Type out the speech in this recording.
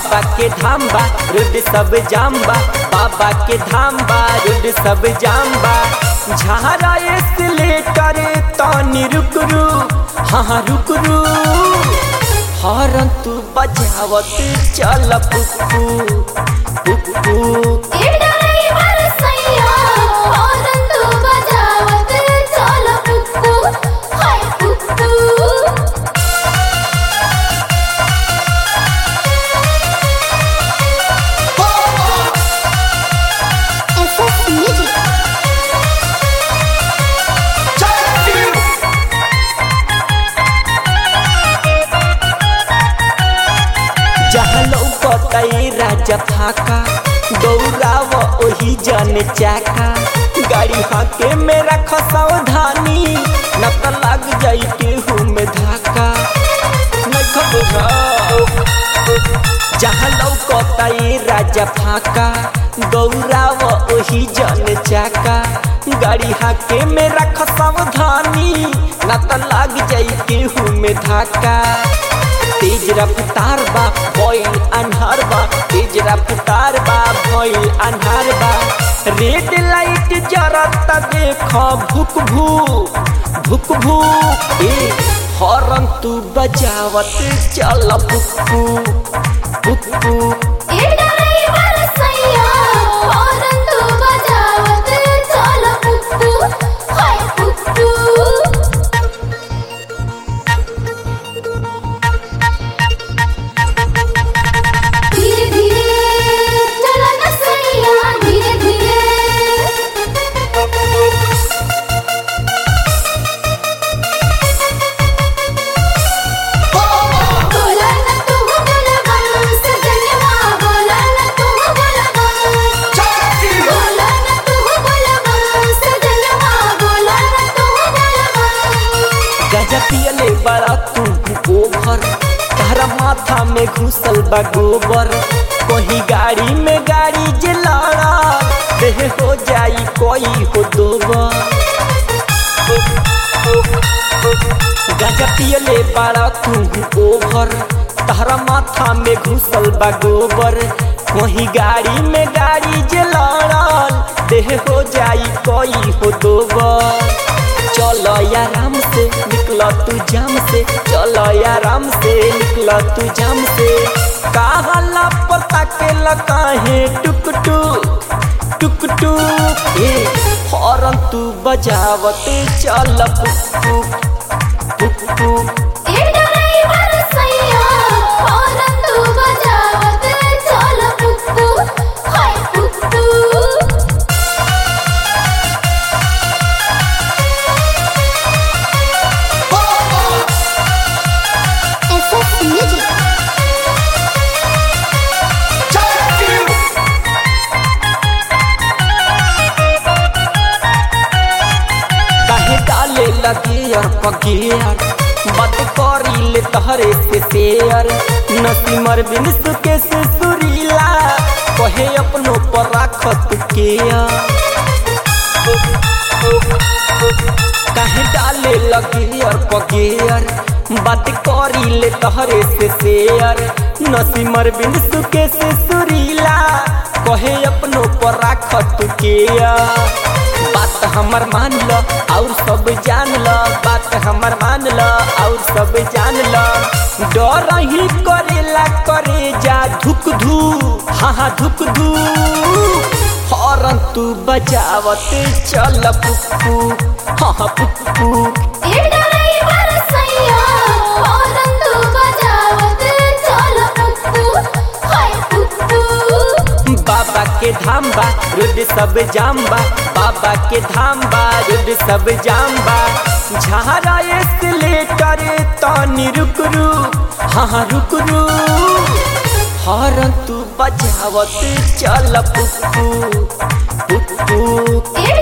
बाबा के धाम बा रोड सब जाम बा बाबा के धाम बा रोड सब जाम बा झारा एस्केलेटर तनी रुक रू हाँ हाँ रुक रू हॉर्न तू बजावत चल पुप्पू पुप्पू ए ड्राइवर सैया हॉर्न तू बजावत चल पुप्पू हाय पुप्पू एसएस म्यूजिक जहाँ लौकतई राजा फाका दौड़ाव ओही जन चाका गाड़ी हाके मेरा खसावधानी न त लग जाई केहू में धाका नहीं खबर जहाँ लौकतई राजा फाका दौड़ाव ओही जन चाका गाड़ी हाके मेरा खसावधानी न त लग जाई केहू में धाका तेज रफ्तार बा भइल अन्हार बा तेज रफ्तार बा भइल अन्हार बा रेड लाइट जरत देख भुक भू भुक भू ए हॉर्न तू बजावत चल पुप्पू पुप्पू ए ड्राइवर सैया हॉर्न तू बजावत चल पुप्पू हाय पुप्पू धीरे धीरे चला न सैया धीरे धीरे बोला न तू बोलबम सजनवा बोला न तू बोलबम बोला न तू बोलबम सजनवा बोला न तू बोलबम गजा पियले बड़ा तू ओभर तारा माथा में घुसल बा गोबर कहीं गाड़ी में गाड़ी जे लड़ा देह हो जाई कोई हो दोबर गजा पियले बड़ा तू ओभर तारा माथा में घुसल बा गोबर कहीं गाड़ी में गाड़ी जे लड़ल देह हो जाई कोई हो दोबर चलो आराम से निकल तू जाम से चलो आराम से निकल तू जाम से कहला पता के लकाहे टुक टुक टुक टुक ए हॉर्न तू बजावत चल पुप्पू पुप्पू ए ड्राइवर सैया हॉर्न तू बजावत चल पुप्पू हाय पुप्पू एसएस म्यूजिक काहे डाले लगे और पगियर बात करी ले तहरे से शेयर नसीमर बिन सुके से सुरीला कहे अपनो पर राखत के काहे डाले लगे और पगियर बात करी ले तहरे से शेयर नसीमर बिन सुके से सुरीला कहे अपनो पर राखत के बात हमर मान ल और सब जान ल बात हमर मान ल और सब जान ल डर ही करेला करे जा धुक धू हाँ हाँ धुक धू हॉर्न तू बजावत चल पुप्पू हाँ हाँ पुप्पू ए ड्राइवर सैया हॉर्न तू बजावत चल पुप्पू हाय पुप्पू बाबा के धाम बा रोड सब जाम बा बाबा के धाम बा रोड सब जाम बा झारा एस्केलेटर तनी रुक रू हाँ हाँ रुक रू हॉर्न तू बजावत चल पुप्पू पुप्पू ए